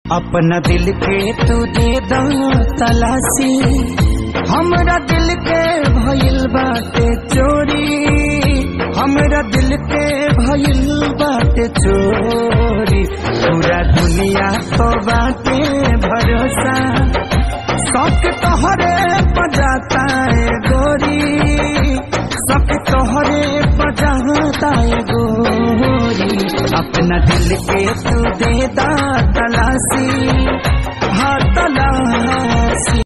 अपना दिल के तू दे दा तलाशी हमरा दिल के भइल बाटे चोरी हमरा दिल के भइल बाटे चोरी पूरा दुनिया तो बाटे भरोसा शौक तोहरे बजाता है गोरी शौक तोहरे बजाता है गोरी अपना दिल के तू दे दा तलाशी हाँ तलाशी